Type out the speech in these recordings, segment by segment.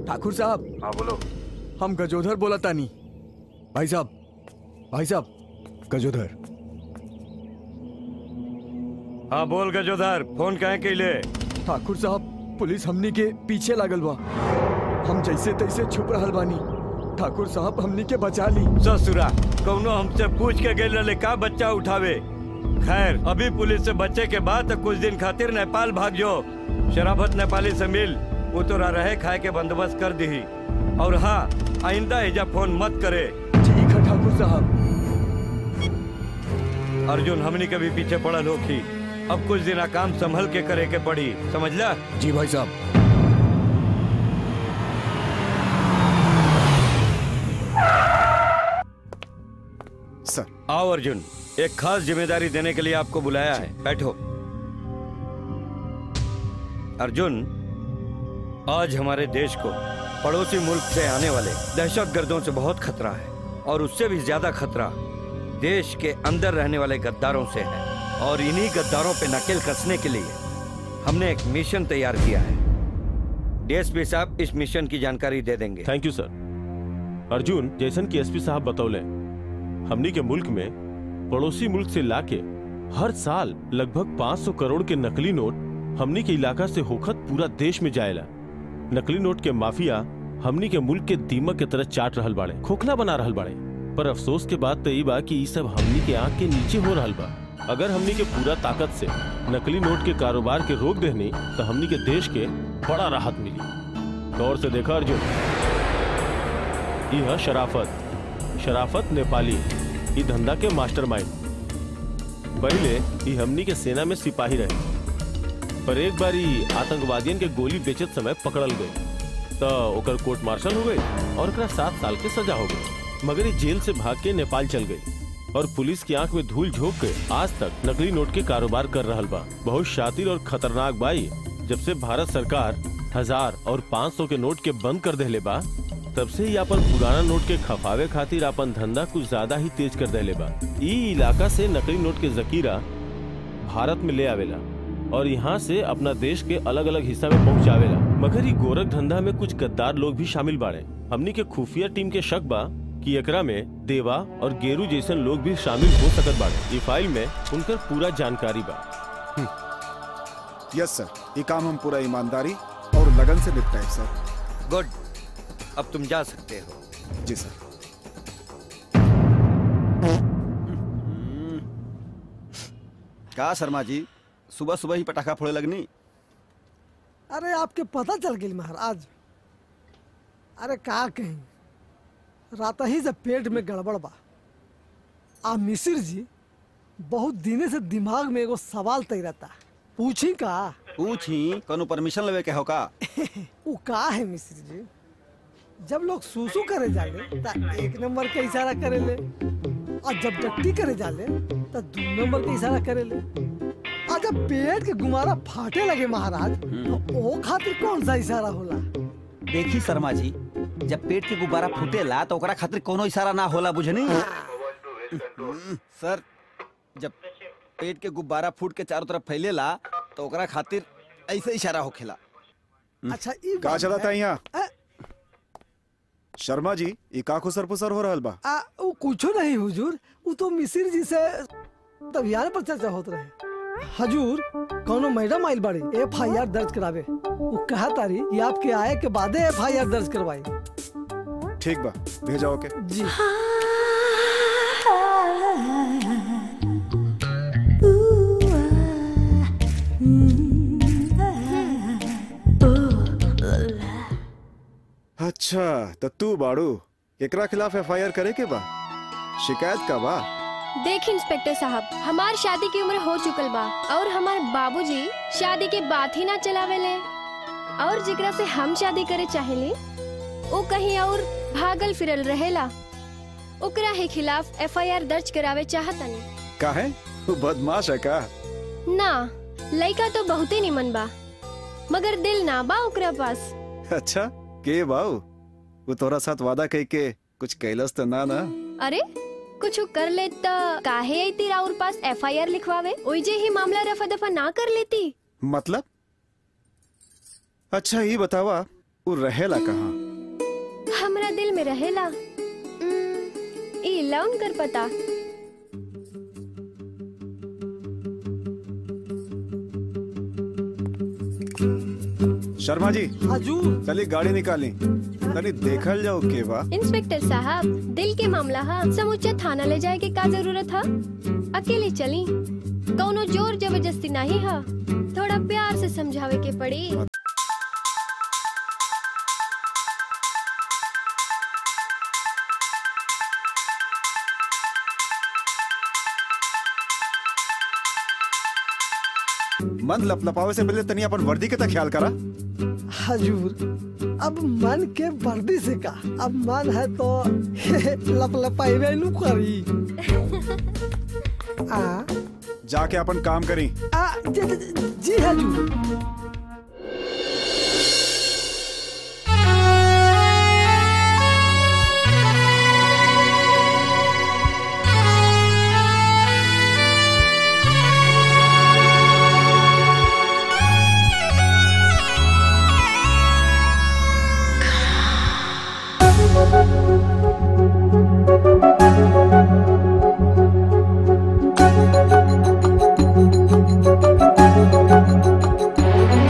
ठाकुर साहब हाँ बोलो हम गजोधर बोला तानी भाई साहब भाई साहब गजोधर हाँ बोल गजोधर फोन कहे के ले ठाकुर साहब पुलिस हमनी के पीछे लागल बा हम जैसे तैसे छुप रहल बानी ठाकुर साहब हमनी के बचा ली ससुरा कौनो हमसे पूछ के गए रहे का बच्चा उठावे खैर अभी पुलिस से बच्चे के बाद तो कुछ दिन खातिर नेपाल भाग जो शराफत नेपाली से मिल वो तो रहे खाए के बंदोबस्त कर दी और हाँ आइंदा एजा फोन मत करे ठीक है ठाकुर साहब अर्जुन हमनी के भी पीछे पड़ल होखी अब कुछ दिन काम संभल के करे के पड़ी समझला जी भाई साहब सर आओ अर्जुन एक खास जिम्मेदारी देने के लिए आपको बुलाया है बैठो अर्जुन आज हमारे देश को पड़ोसी मुल्क से आने वाले दहशत गर्दों से बहुत खतरा है और उससे भी ज्यादा खतरा देश के अंदर रहने वाले गद्दारों से है और इन्हीं गद्दारों पे नकेल कसने के लिए हमने एक मिशन तैयार किया है डीएसपी साहब इस मिशन की जानकारी दे देंगे थैंक यू सर अर्जुन जैसन की एसपी साहब बतौले हमनी के मुल्क में पड़ोसी मुल्क से लाके हर साल लगभग 500 करोड़ के नकली नोट हमनी के इलाका से होखत पूरा देश में जाएला नकली नोट के माफिया हमनी के मुल्क के दीमक के तरह चाट रहल बाड़े खोखला बना रहल बाड़े पर अफसोस के बात तो ई बा कि ई सब हमनी के आंख के नीचे हो रहल बा अगर हमनी के पूरा ताकत से नकली नोट के कारोबार के रोक देनी तो हमनी के देश के बड़ा राहत मिली गौर से देखा अर्जुन यह शराफत शराफत नेपाली ई धंधा के मास्टरमाइंड पहले ई हमनी के सेना में सिपाही रहे पर एक बार ई आतंकवादियन के गोली बेचत समय पकड़ल गए तो ओकर कोर्ट मार्शल हो गई और ओकरा सात साल के सजा हो गई मगर ई जेल से भाग के नेपाल चल गई और पुलिस की आंख में धूल झोंक के आज तक नकली नोट के कारोबार कर रहल बा बहुत शातिर और खतरनाक बाई जब से भारत सरकार हजार और पाँच सौ के नोट के बंद कर देले बा तब से ही अपन पुराना नोट के खफावे खातिर अपन धंधा कुछ ज्यादा ही तेज कर देले बा ई इलाका से नकली नोट के जकीरा भारत में ले आवेला और यहाँ से अपना देश के अलग अलग हिस्सा में पहुँचावेला मगर ई गोरख धंधा में कुछ गद्दार लोग भी शामिल बाड़े हमनी के खुफिया टीम के शक बा कि एकरा में देवा और गेरू जैसन लोग भी शामिल हो सकत बाड़े ई फाइल में उनकर पूरा जानकारी बा यस सर ये काम हम पूरा ईमानदारी और लगन से निपटाए सर गुड अब तुम जा सकते हो जी सर का शर्मा जी सुबह सुबह ही पटाखा फोड़े लगनी अरे आपके पता चल गई महाराज अरे का कहीं रात ही से पेट में गड़बड़ बा आ मिसिर जी बहुत दिने से दिमाग में एगो सवाल तय रहता पूछी का पूछी कौनो परमिशन लेवे के हो का वो का है मिसिर जी जब लोग सूसू करे जाले ता एक नंबर के इशारा करे ले और जब डट्टी करे जाले ता दो नंबर के इशारा करे ले और जब पेट के गुमारा फाटे लगे महाराज तो ओ खातिर कौन सा इशारा होला देखी शर्मा जी जब पेट के गुब्बारा फूटेला तो ओकरा खातिर कोनो इशारा ना होला बुझनी सर जब पेट के गुब्बारा फूट के चारों तरफ फैलेला तो ओकरा खातिर ऐसे इशारा होखेला अच्छा ई का बात चला था है। यहाँ अ, शर्मा जी ये का खुसर पुसर हो रहल बा आ, वो कुछो नहीं हुजूर वो तो मिसिर जी से तबियार पर चर्चा होत रहे हजूर कौनो मैडम आइल बाड़ी एफ आई आर दर्ज करावे वो कहा तारी कि आपके आए के बादे एफ आई आर दर्ज करवाई ठीक बा भेजा ओके जी अच्छा तो तू बाड़ू एकरा खिलाफ एफआईआर करे के बा शिकायत का बा देख इंस्पेक्टर साहब हमार शादी की उम्र हो चुकल बा और हमार बाबूजी शादी के बात ही ना चलावेले और जेकरा से हम शादी करे चाहेली वो कहीं और भागल फिरल रहेला ओकरा ही खिलाफ एफआईआर दर्ज करावे चाहतनी का है वो बदमाश है का ना लइका तो बहुते निमन बा मगर दिल ना बा ओकरा पास अच्छा के बाऊ वो तोरा साथ वादा कह के कुछ कैलस तो ना ना अरे कुछ कर ले त काहे आई राउर पास एफआईआर लिखवावे ओइजे ही मामला रफा दफा ना कर लेती मतलब अच्छा ये बतावा वो रहेला कहाँ हमरा दिल में रहेला उम्म, ई लाउन कर पता शर्मा जी हजूर चलिए गाड़ी निकाली तनी देखल जाओ के बा इंस्पेक्टर साहब दिल के मामला हा समूचा थाना ले जाए के का जरूरत है अकेले चली कौनो जोर जबरदस्ती नहीं है थोड़ा प्यार से समझावे के पड़ी मन लपलपावे से पहले तनी अपन वर्दी के तक ख्याल करा हजूर अब मन के वर्दी से का अब मन है तो लपलपाई नु करी आ जाके अपन काम करी आ जी, जी, जी हजूर हाँ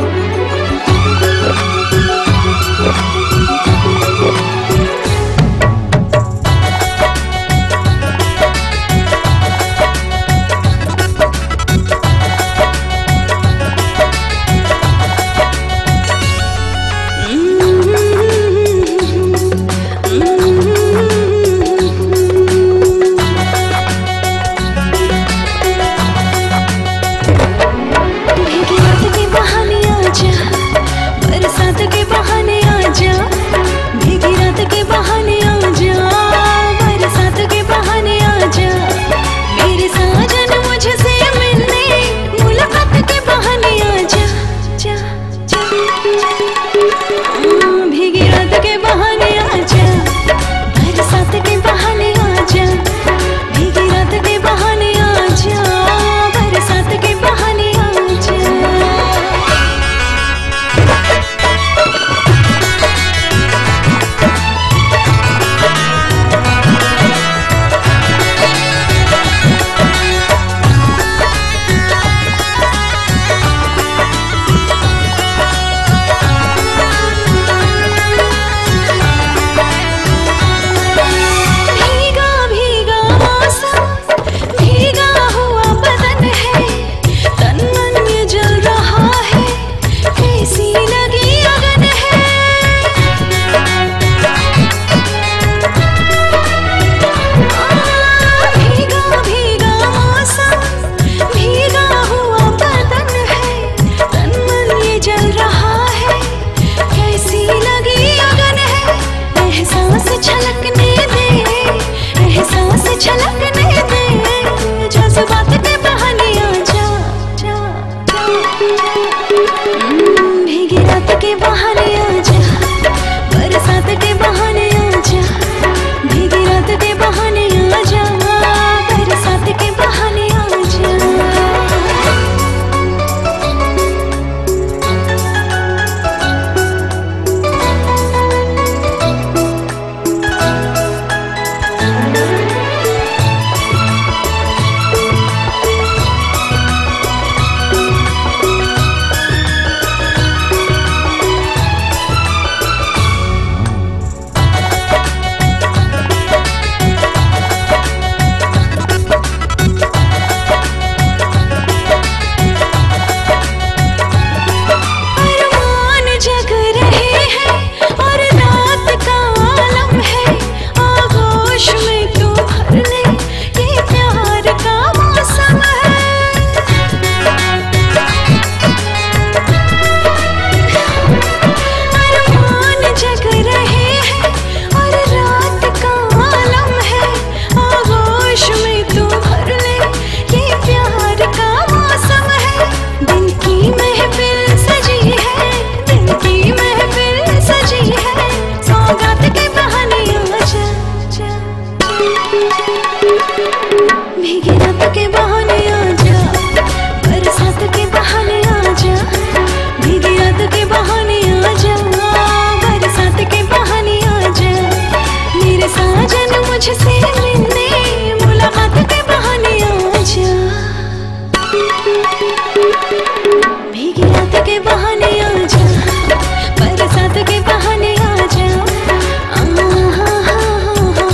भीगी रात के बहाने आ जा बरसात के बहाने आ जा आ, हा, हा, हा,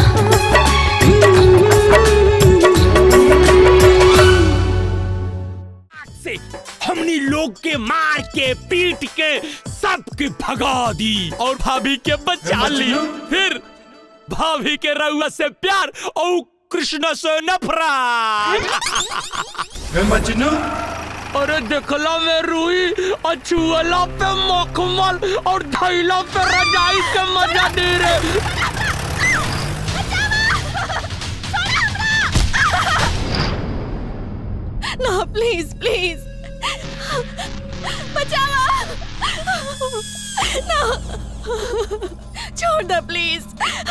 हा। से हमनी लोग के मार के पीट के सबके भगा दी और भाभी के बचा ली फिर भाभी के रउआ से प्यार और कृष्ण से नफरत मजनू अरे देखला में रूई और छुअला पे मखमल और धैला पे रजाई के मजा दे रे ना प्लीज प्लीज बचाओ ना छोड़ दो प्लीज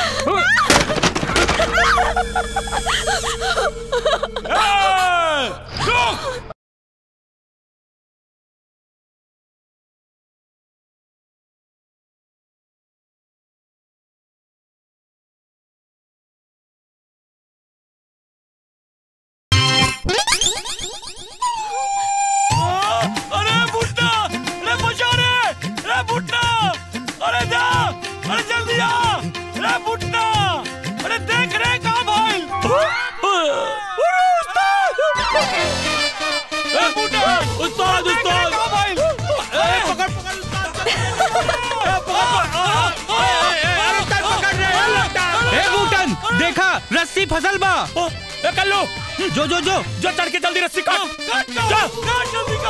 अरे बुड्ढा अरे बचा रे अरे बुड्ढा अरे जा अरे जल्दी आ अरे बुड्ढा अरे देख रे कहाँ भाई अरे उस्ताद अरे बुड्ढा उस्ताद उस्ताद कहाँ भाई अरे पकड़ पकड़ उस्ताद अरे पकड़ पकड़ ए बूटन देखा रस्सी फसल बा ए कल्लू जो जो जो जो चढ़ के जल्दी रस्सी काट काट जा काट जल्दी काट